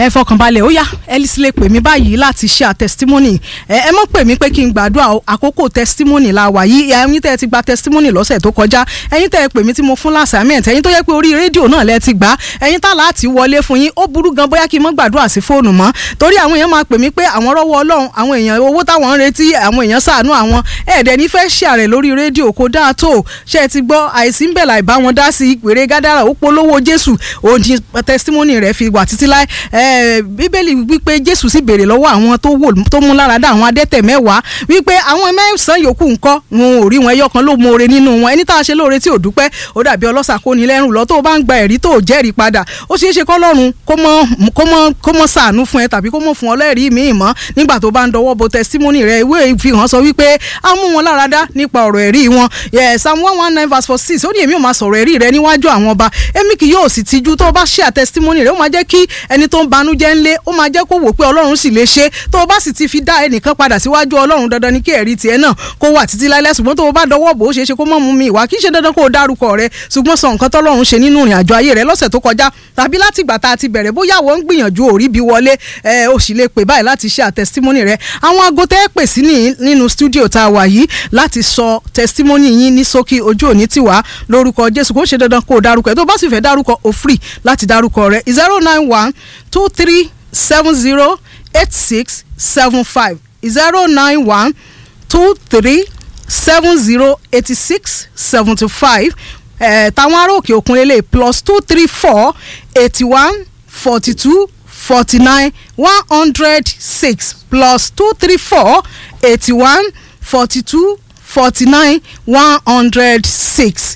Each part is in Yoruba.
ẹ fọkànbalẹ̀ ó yá Alice lè pè mí báyìí láti share testimony ẹ ẹ mọ̀ pè mí pé kí n gbàdúrà o, àkókò testimony la wà yìí ẹ̀yin tẹ́ ẹ ti gba testimony lọ́sẹ̀ tó kọjá ẹ̀yin tẹ́ ẹ pè mí tí mo fún lásàmẹ́ǹtì ẹ̀yin tó yẹ pé orí rédíò náà lẹ ti gbà ẹ̀yin tá láti wọlé fún yín ó burú gan bóyá kí n mọ́ gbàdúrà sí fóònù mọ́ torí àwọn èèyàn máa pè mí pé àwọn rọ́wọ́ ọlọ́run àwọn èèyàn owó táwọn ń retí àwọn èèyàn ṣàánú àwọn ẹ̀ẹ́dẹ̀ ní fẹ́ ṣe àrẹ̀ lórí rédíò kó dáa tó ṣe é ti gbọ́ àìsí ń bẹ̀ láì bá wọn dá sí ìpèrè gádàrà ó polówó jésù òdì testimony rẹ̀ fi wà títí láì bíbélì wípé jésù sì béèrè lọ́wọ́ àwọn tó wò tó mú lára dá àwọn adẹ́tẹ̀ mẹ́wàá wípé àwọn mẹ́sàn-án yòókù ńkọ́ wọn ò rí wọn ẹyọ kan ló mú oore nínú wọn ẹni tá a ṣe lóore tí ò dúpẹ́ ó dàbí ọlọ́sà kó ní lẹ́rù lọ tó o bá ń gba ẹ̀rí tó o jẹ́rìí padà ó ṣeé ṣe kọ́lọ́run kó mọ́ kó mọ́ kó mọ́ ṣàánú fún ẹ tàbí kó mọ́ fún ọ lẹ́rìí míì mọ́ nígbà tó bá ń dọwọ́ bo testimony rẹ ìwé ìfihàn sọ wípé a mú wọn lára dá nípa ọ̀rọ̀ ẹ̀rí wọn psalm one one nine verse four six ó ní èmi ò máa sọ̀rọ̀ ẹ̀rí rẹ níwájú àwọn ọba èmi kì yóò sì tijú tó o bá share testimony rẹ ó máa jẹ́ kí ẹni tó ń banújẹ́ ńlé ó máa jẹ́ kó wò pé ọlọ́run sì lè ṣe tó o bá sì ti fi dá ẹnìkan padà síwájú ọlọ́run dandan ni kí ẹ̀rí tiẹ̀ náà kó wà títí láíláí ṣùgbọ́n tó o bá dọwọ́ bò ó ṣeé ṣe kó mọ̀ mú mi ìwà kì í ṣe dandan kó o dárúkọ rẹ ṣùgbọ́n sọ nǹkan tọ́lọ́run ṣe nínú ìrìn àjò ayé rẹ lọ́sẹ̀ tó kọjá tàbí láti ìgbà tá a ti bẹ̀rẹ̀ bóyá wọ́n ń gbìyànjú òrí bí wọlé ẹ o sì lè pè báyìí láti ṣe àtẹsítímọ́nì rẹ àwọn aago tẹ́ pè sí nínú stúdíò tá a wà yìí láti sọ tẹsítímọ́nì yín ní ṣókí ojú òní tiwa lórúkọ Jésù kó ṣe dandan kó o dárúkọ ẹ tó bá sì fẹ́ dárúkọ o free láti dárúkọ rẹ zero nine one two three seven zero eight six seven five zero nine one two three seven zero eighty six seventy five táwọn ará òkè òkun lélẹ̀ plus two three four eighty one forty two forty nine one hundred six plus two three four eighty one forty two forty nine one hundred six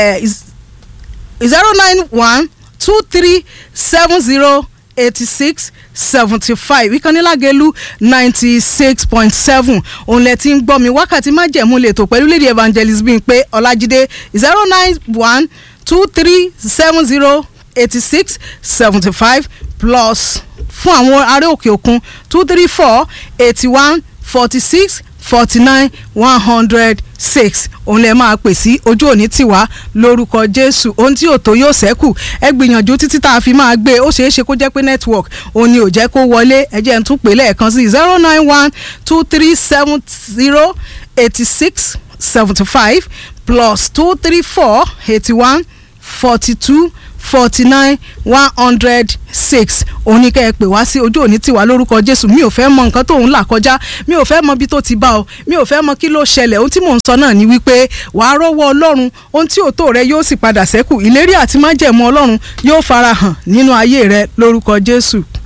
zero nine one two three seven zero eighty six seventy five ìkànnìlágẹ̀lú ninety six point seven òun lẹ ti ń gbọ́ mi wákàtí májẹ̀mú lè tó pẹ̀lú lady evangelist Bímpé Ọlájídé zero nine one two three seven zero eighty six seventy five plus fún àwọn ará òkè òkun two three four eighty one forty six forty nine one hundred six òun lè máa pè sí ojú òní tiwa lórúkọ jésù ohun tí òtó yóò ṣẹ́kù ẹ gbìyànjú títí tá a fi máa gbé ó ṣeé ṣe kó jẹ́ pé network òun ni ò jẹ́ kó wọlé ẹ jẹ́ n tún pè lẹ́ẹ̀kan sí zero nine one two three seven zero eighty six seventy five plus two three four eighty one forty two forty nine one hundred six òun ni kẹ́ ẹ pè wá sí ojú òní tiwa lórúkọ jésù mi ò fẹ́ mọ nǹkan tóun là kọjá mi ò fẹ́ mọ bí tó ti bá ọ mi ò fẹ́ mọ kí ló ṣẹlẹ̀ ohun tí mò ń sọ náà ni wípé wàá rọ́wọ́ ọlọ́run ohun tí òótọ́ rẹ yóò sì padà sẹ́kù ìlérí àti májẹ̀mú ọlọ́run yóò farahàn nínú ayé rẹ lórúkọ jésù.